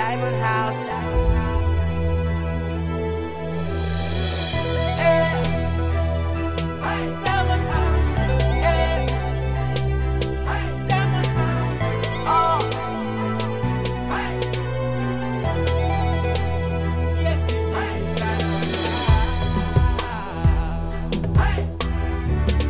Diamond House. Diamond House. Diamond House. Oh. Yes, it is. Diamond House.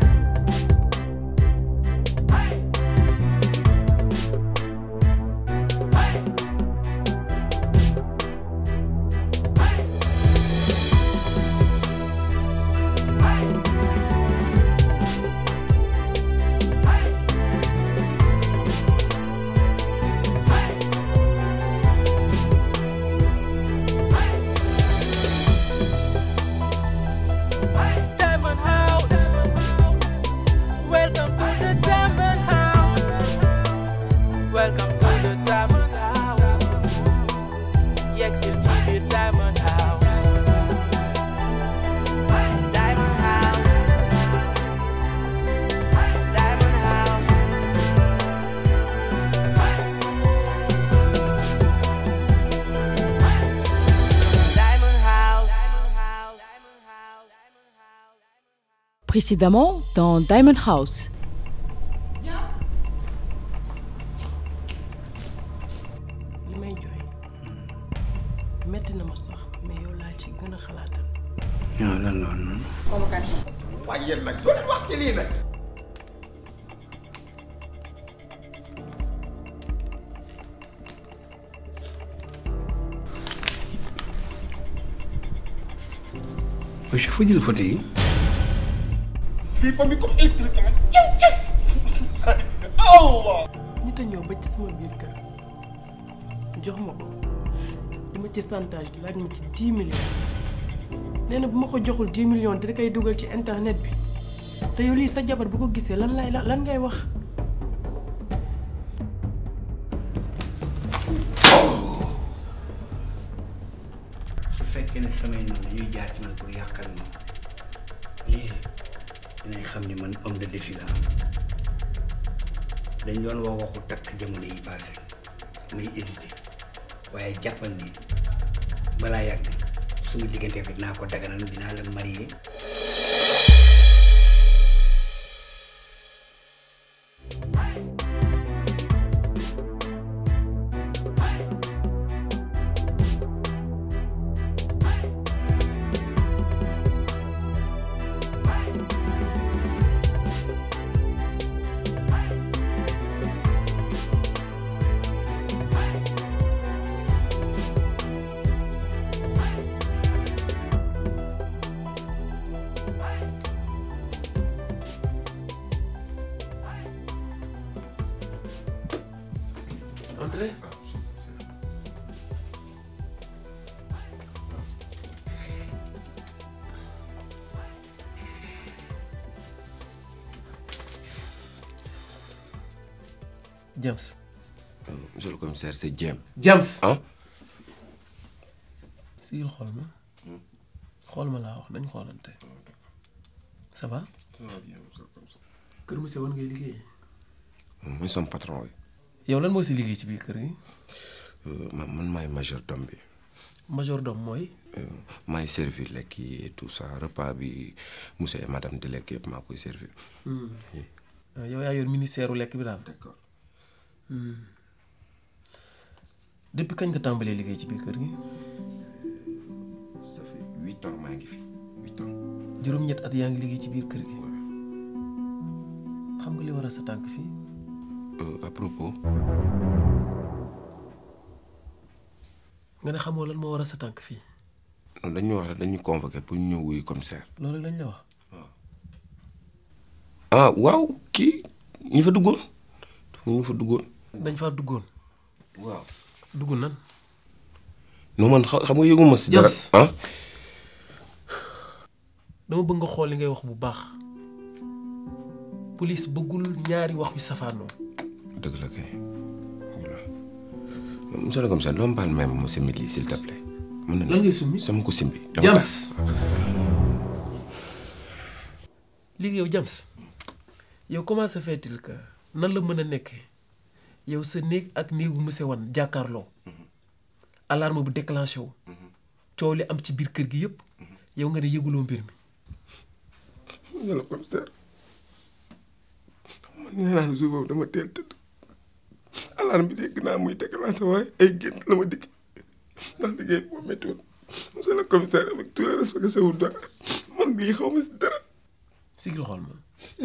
Diamond House. Welcome to the Diamond House. Welcome to the Diamond House. Yexil to the Diamond House. Diamond House. Diamond House. Diamond House. Diamond House. Précédemment dans Diamond House. li may jooy metti na ma sax mais yow laa ci gën a xalaatal yow lan la woon noonu. waaye yéen nag doo leen wax ci lii nag. monsieur foo jël photo yi. bii famille comme électrique nag ciw ciw. Allah. nit a ñëw ba ci sama biir kër jox ma ko di ma ci chantage laaj ma ci 10 millions nee na bu ma ko joxul 10 millions da koy dugal ci internet bi te yow lii sa jabar bu ko gisee lan lay lan ngay wax su fekkee ne samay noonu dañuy jaar ci man pour yàqal ma lii dinañ xam ni man homme de défi la dañ doon wax waxu takk jamono yi passé may hésité waaye jàppal ni balaa yàgg suñu diggante bi dinaa ko daganal dinaa la marié Entrez. James. Monsieur le commissaire, c'est James. James. Hein sigil xool ma xool ma laa wax nañ xoolante ça va. kër monsieur wan ngay liggéey. mooy sama patron bi. yow lan moo si liggéey ci biir kër gi. man man maay majordome bi. majordome mooy. maay servir lekk yi et tout ça repas bi monsieur et madame di lekk yëpp maa koy servir. yow yaa yor ministère u lekk bi daal. d'accord. depuis kañ nga tàmbalee liggéey ci biir kër gi. ça fait huit ans maa ngi fi huit ans. juróom-ñett at yaa ngi liggéey ci biir kër gi. xam nga li war a sa tànk fii. à propos. nga ne xamoo lan moo war a sa tànk fii. non dañu wax rek dañu convoqué pour ñu ñëw wuyu commissaire. loolu lañ la wax. ah waaw kii ñi fa duggoon ñu fa duggoon. dañ faa duggoon. waaw. dugg nan. non man xa- xam nga yëguma si dara James. ah. dama bëgg nga xool li ngay wax bu baax. police bëggul ñaari wax yu safaanoo. dëgg la kay voilà monsieur le commissaire doo ma baal même ma simbi lii s'il te plaît. mën na lan ngay summi. sama ko simbi. James. léegi yow James yow comment se fait-il que nan la mën a nekkee yow sa néeg ak néegu monsieur Wan jàkkaarloo alarme bu déclenché wu coow li am ci biir kër gi yëpp yow nga ne yëguloo mbir mi monsieur le commissaire man nee naa ne jour boobu dama teel tëdd alarme bi dégg naa muy déclenché waaye ay gént la ma digg ndax liggéey boo métti woon monsieur le commissaire avec tout le respect que je vous dois man lii xaw ma si dara sigil xool ma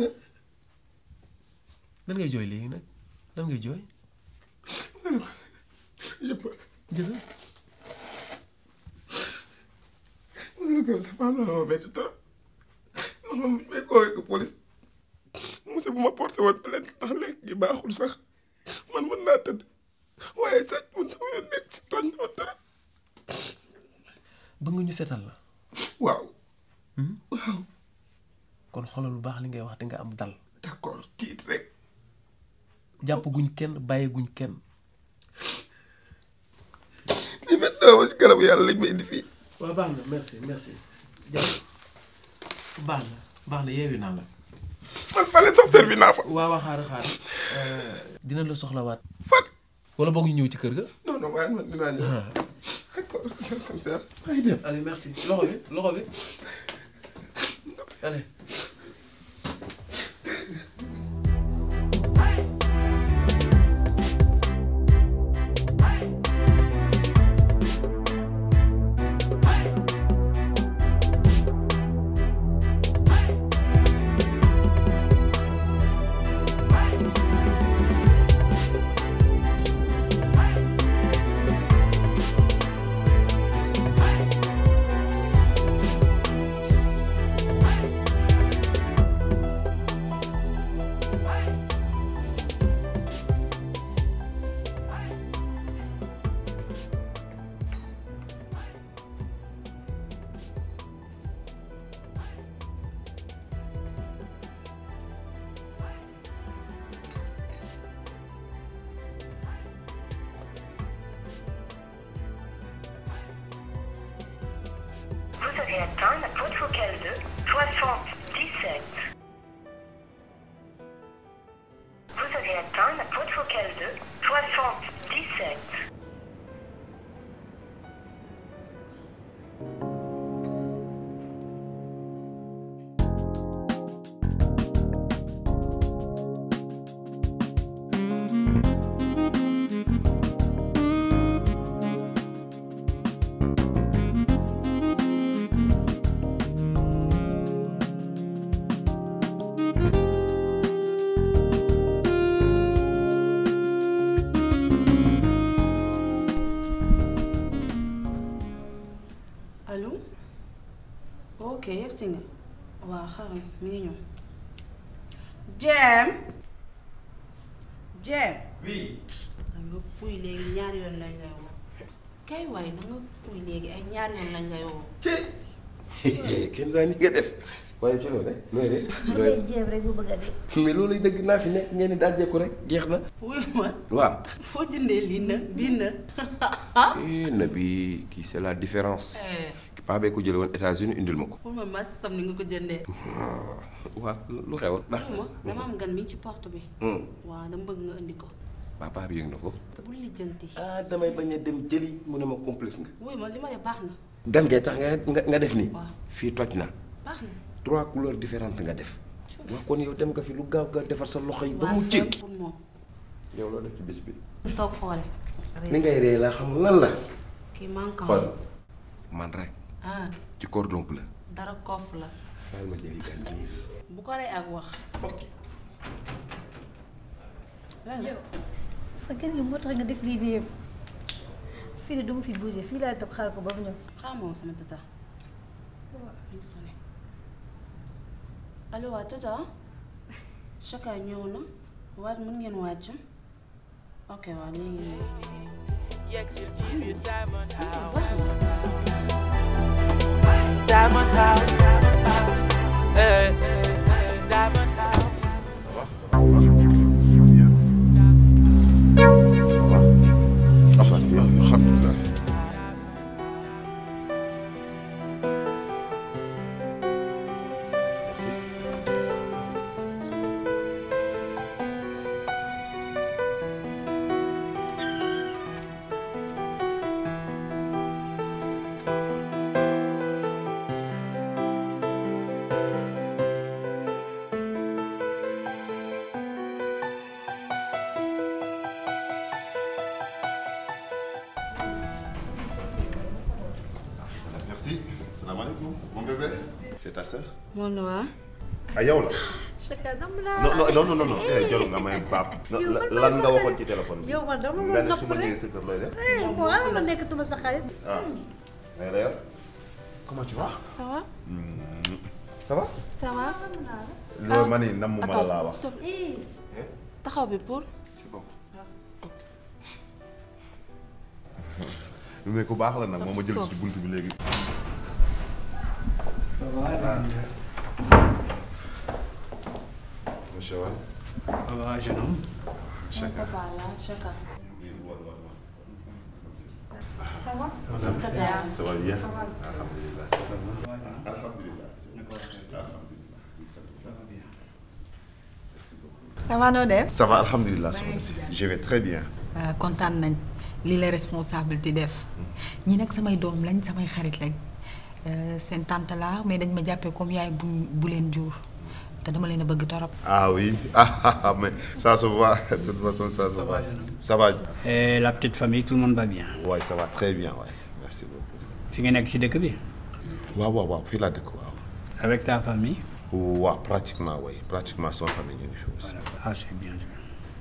lan ngay jooy léegi nag lan ngay jooy je peux jëlal monsieur le commissaire maa loolu ma métti trop ndax man may koo police monsieur bu ma porté woon plainte ndax lekk gi baaxul sax man mën naa tëdd waaye sax man sama yoon nekk si tooñ na ma dara bëgg nga ñu seetal la waaw waaw kon xoolal bu baax li ngay wax di nga am dal d'accord tiit rek jàpp guñ kenn bàyyi guñ kenn li métti ma si kanam yàlla lañ ma indi fii waaw baax na merci merci Dias baax na baax na yeewi naa la man fale sax servi naa fa waaw waaw xaar xaar dina la soxlawaat fan wala boog ñu ñëw ci kër ga non non waaye man dinaa ñëw d'accord comme ça maa ngi dem allez merci loxo bi loxo bi allez Vous avez atteint la boîte vocale de 77. Vous avez atteint la boîte vocale de 77. allo ok yegg si nga waaw xaram mi ngi ñëw jeem jeem oui da nga fuy léegi ñaari yoon lañ lay woo kay waaye da nga fuy léegi ay ñaari yoon lañ lay woo ci kenn saa ni nga def waaye ci loolu rek looy de looy day jéem rek bu bëgg a dee. mais loolu dëgg naa fi nekk ngeen ni daal jekku rek jeex na wuy ma waaw foo jëndee lii na bii na eh na bi kii c'est la différence paa bee ko jële woon États-Unis indil ma ko pour ma mas sam ni nga ko jëndee waaw lu xewoon baax wuy ma dama am gan mi ci porte bi Hmm. waaw dama bëgg nga indi ko waa paa bi yëg na ko te bul lijjanti ah damay bañ a dem jëli mu ne ma complice nga wuy ma li ma def baax na gan ngay tax nga nga nga def nii waaw fii toj na baax na trois couleurs différentes nga def waa kon yow dem nga fi lu gaaw gaaw defar sa loxo yi ba waaw mu fépp cëg pour moom yow loo def ci bés bi toog xoole ni ngay ree laa xamul lan la kii manquant xool man rek ah ci cordon bleu dara kof la baal ma jëli gan gi bu ko rey ak wax yow sa kër gi moo tax nga def lii nii yëpp fii de du ma fi bougé fii laay toog xaar ko ba mu ñëw. xamoo sama tata ñu sonné allo waa tata Chaka ñëw na waat mën ngeen wàcc ok waa léegi Yexil ci biir Diamond House. baax na Diamond House. Eh, eh, Diamond House. alhamdulilah salaamaaleykum mon bébé. c'est ta sœur. moom la waa. ah yow la. Chaka dama la. non non non non non eh jarul nga may baab. Yow man lan nga waxoon ci téléphone bi. yow man dama nga la ne nopp su ma rek. ñëwee sa kër looy def. Eh, bon alors ma nekk tuma sa xarit. ah. mais d'ailleurs comment tu vas. ça va. Hmm, ça va. ça va. loolu ma ni nam mu ma la laa wax. stop taxaw bi pour. mais ku baax la nag moom ma jël ci buntu bi léegi. monsieur Wade. Ça va, jeune homme Chaka. papa là Chaka. Ça va bien. Alhamdulillah. Alhamdulillah. ça va noo def. Ça va alhamdulillah soxna si. Je vais très bien. kontaan nañ li la responsabilité def ñi nag samay doom lañ samay xarit lañ Euh, seen tante laa mais dañ ma jàppee comme yaay bu bu leen jur te dama leen a bëgg torop. Ah oui. Ah, ah, mais ça se voit. De toute façon, ça se voit. Ça va. Et la petite famille, tout le monde va bien Oui, ça va très bien, ouais. Merci beaucoup. fi nga nekk ci dëkk bi waaw waaw waaw fii laa dëkk waaw. avec ta famille waaw pratiquement oui pratiquement sama famille ñu ngi fi aussi. ah c'est bien sûr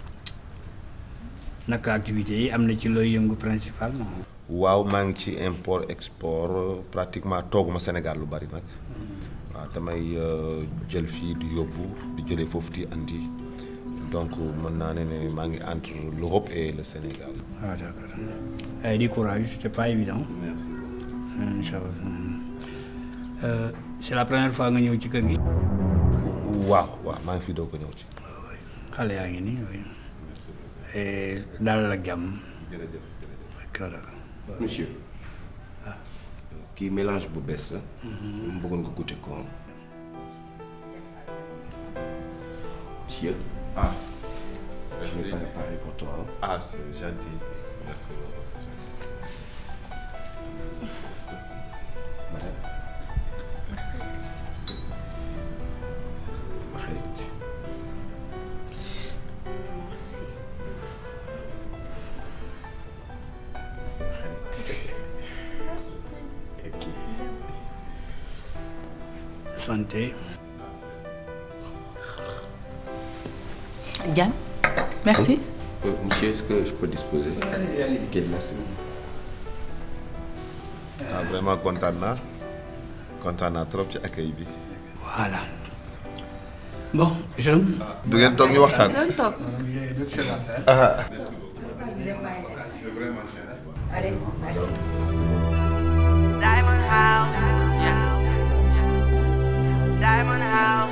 naka activité yi am na ci looy yëngu principalement waaw maa ngi ci import export pratiquement tooguma Sénégal lu bari nag waaw damay euh, jël fii di yóbbu di jëlee foofu di andi donc mën naa ne ne maa ngi entre l'Europe et le Sénégal. ah d'accord ay di courage c'est pas évident merci inchallah euh, c'est la première fois nga ñëw ci kër gi waaw waaw maa ngi fi doo ko ñëw ci. xale yaa ngi nii oui et dalal ak jàmm jërëjëf d'accord monsieur kii mélange bu bees la. mu bëggoon nga goûter ko monsieur. ah. je l'ai préparé pour toi. Ah, c'est gentil. Merci beaucoup. Madame. sama xarit. sama xarit. ok. santé Diane, merci. Euh, monsieur, est-ce que je peux disposer Allez, allez. Ok, merci. ah vraiment kontaan naa kontaan naa trop ci accueil bi. voilà bon je du ngeen toog ñu waxtaan. doon toog. j'ai d'autres choses à faire ah. C'est vraiment cher. Allez, Diamond House, yeah. Diamond House.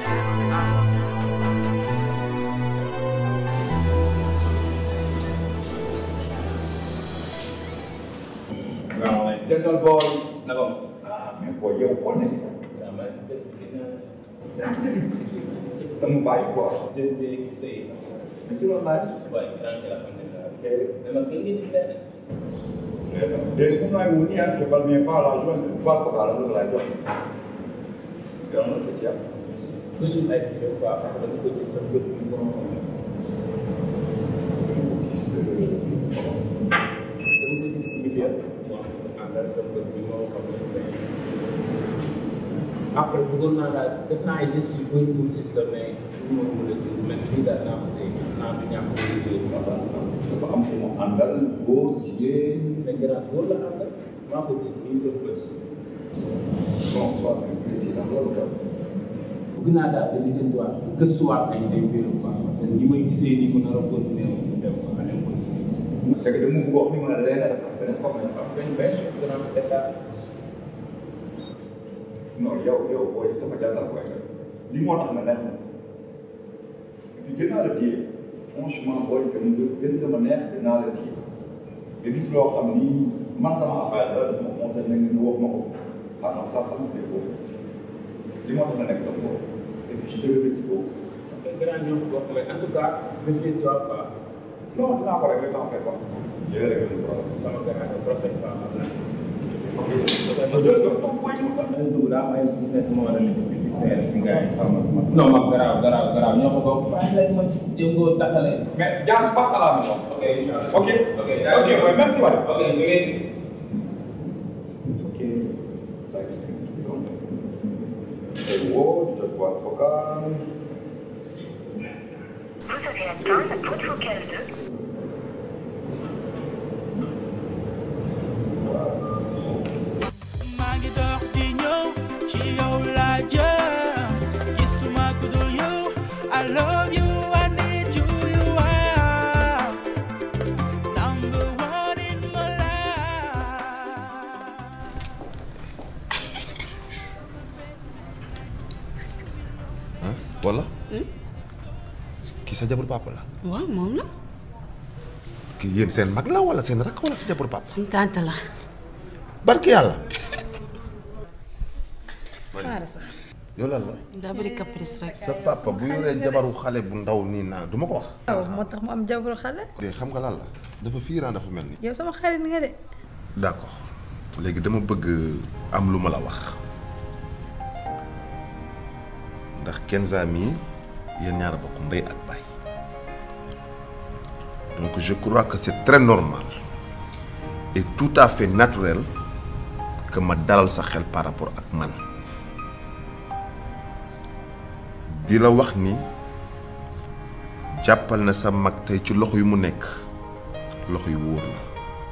Dental boy, naka ma. mais booy yow foo nekk. dama bàyyi quoi. mais si loolu laaj. léegi comme naa wut nii ah je parviens pas à la joindre voie vocale la laay jox. yow nag qu'est-ce qu'il y a. Gisul ay vidéo quoi parce que dama ko gis sa bët bi ko dama ko gis milieu mo àndal sa bët bi moo xam ne après bëggoon naa daal def naa ay gestes yu bëri pour gis la mais du ma mën a gis mais lii daal naa ko téye naa du ñàkk a gisee dafa am ku mu àndal góor jigéen. mais gannaaw góor la àndal maa ko gis nii sa bët non soit président loolu xew. bëgg naa daal di lijjantiwaat di gëstuwaat ay ay mbirum quoi parce que ni may gisee nii ko nar a continuer mu dem ko année ko gisee. c'est que dama bëgg wax ni ma ne leneen dafa am beneen comme dafa am. benn benn chose grand c'est ça. non yow yow booy sama jàngal booy la lii moo tax ma neex ma et puis gën naa la téye franchement booy gën nga gën nga ma neex gën naa la téye nga gis loo xam ni man sama affaire la daf ma conseillé nga nga wax ma ko ah non ça ça me plaît beaucoup li moo tax ma nekk sama bopp et puis je te remercie beaucoup. ok grand ñoo ko bokk mais en tout cas méfie-toi quoi. non dinaa ko régler t'en fais pas. je vais régler le problème. sama grand la prochaine fois xam naa. ok dugg daa am ay business moo war a lijjanti fi fee si gars yi xam nga. non ma garaaw garaaw garaaw ñoo ko bokk. waaye nag ma ci jéngoo taxale. mais Diagne passe à la maison. ok inchallah. ok ok ok ouais, merci waay. ok léegi. ok ça explique tout. koy woo di jot boîte vocale Vous avez atteint la boîte vocale de maa ngi dox di ñëw ci yow laa jëm gisuma ku dul yow I love you I need you you are number one in my life. ah wala kii sa jabaru papa la waaw moom la kii yéen seen mag la wala seen rakk wala sa jabaru papa suñ tànt la barki yàlla xaaral sax yow lan la daa bëri caprice rek sa papa bu yoree jabaru xale bu ndaw nii naa du ma ko wax waaw moo tax mu am jabaru xale de xam nga lan la dafa fiiraan dafa mel ni yow sama xarit nga de d'accord léegi dama bëgg am lu ma la wax ndax Kenza mii yéen ñaar a bokk ndey ak baay donc je crois que c'est très normal et tout à fait naturel que ma dalal sa xel par rapport ak man di la wax ni jàppal na sa mag tey ci loxo yu mu nekk loxo yu wóor la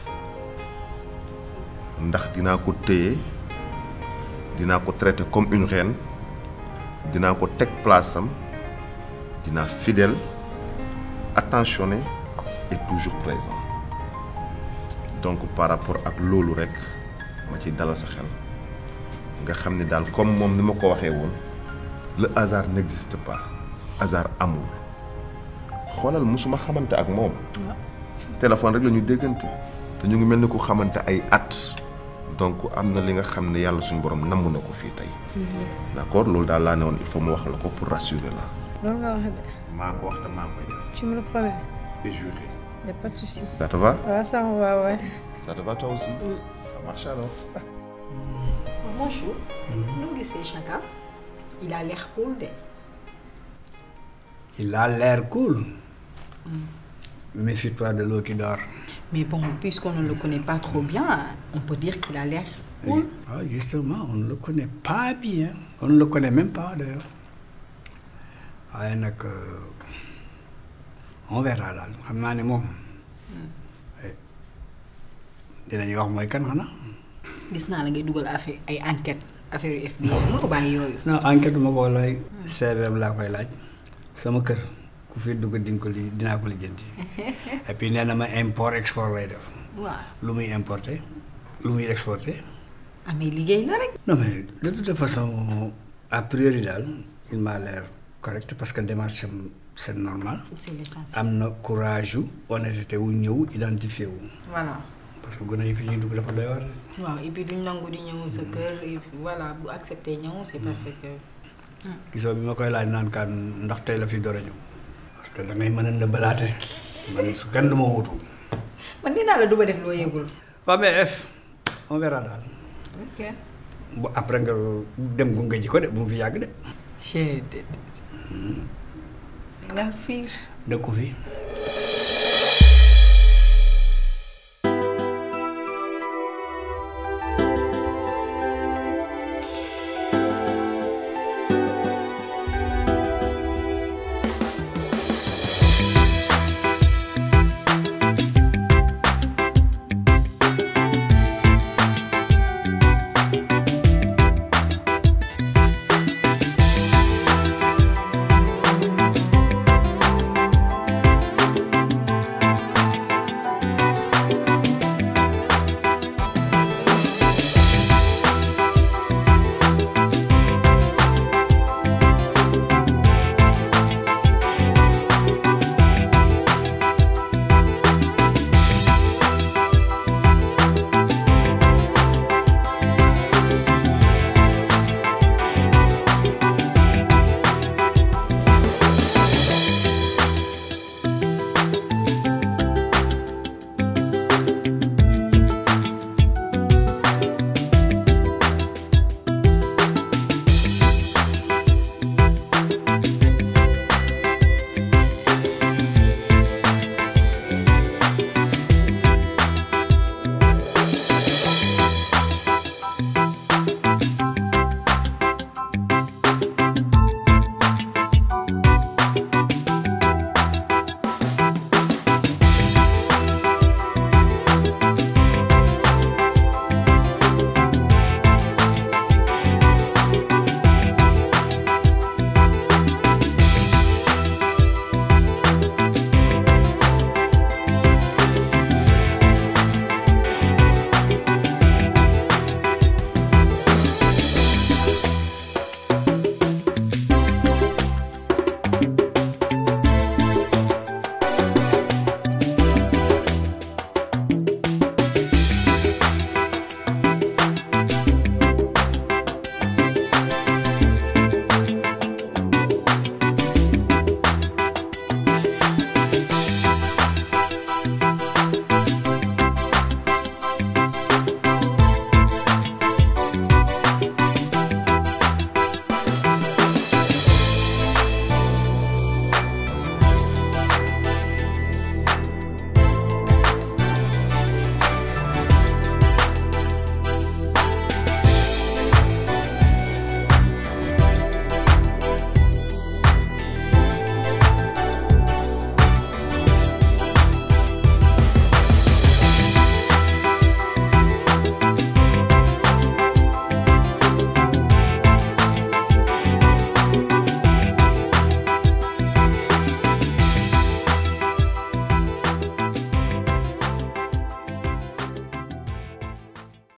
ndax dinaa ko téye dinaa ko traiter comme une reine dinaa ko teg place am dinaa fidèle attentionné et toujours présent donc par rapport ak loolu rek ma ci dalal sa xel nga xam ni daal comme moom ni ma ko waxee woon le hasard n'existe pas hasard amul xoolal musuma xamante ak moom téléphone rek la ñu déggante te ñu ngi mel ni ku xamante ay at donc am na li nga xam ne yàlla suñu borom namm na ko fii tey d'accord loolu daal laa ne woon il faut mu wax la ko pour rassurer la loolu nga wax de maa ko wax te maa koy def tu me le promets et juré y a pas de souci ça te va waaw ça me va ouais ça te va toi aussi ça marche alors Mon chou, nous gisee Chaka il a l'air cool de. Il a l'air cool. Méfie-toi de l'eau qui dort. Mais bon, puisqu'on ne le connaît pas trop bien, on peut dire qu'il a l'air cool. Ah, justement, on ne le connaît pas bien. On ne le connaît même pas d'ailleurs. waaye nag on verra daal xam naa ne moom dinañu wax mooy kan xanaa. gis naa la ngay dugal affaire ay enquête affaire yu FBI mënoo bàyyi yooyu. non enquête ma ko lay CRM laa koy laaj sama kër ku fi dugg di nga ko li dinaa ko lijjanti et puis nee na ma import export lay def waaw lu muy importer lu muy exporter. amee liggéey la rek. non mais de toute façon a priori daal il m'a l'air correct parce que démarche am c'est normal. c'est l'essentiel. am na courage yu honnêteté wu ñëw identifié wu. voilà. parce que gone yi fi ñuy dugg dafa doy war. waaw et puis duñ nangu di ñëw sa kër et puis voilà bu accepté ñëw c'est parce que. gisoo bi ma koy laaj naan kaan ndax tey la fi door a ñëw. parce que da ngay mën a nëbbalaate man su kenn du ma wutu. man nee naa la du ma def loo yëgul. waaw mais F on verra daal. ok. bu après nga dem gunge ji ko de bu mu fi yàgg de. chee de. nga fiir. dëkku fi.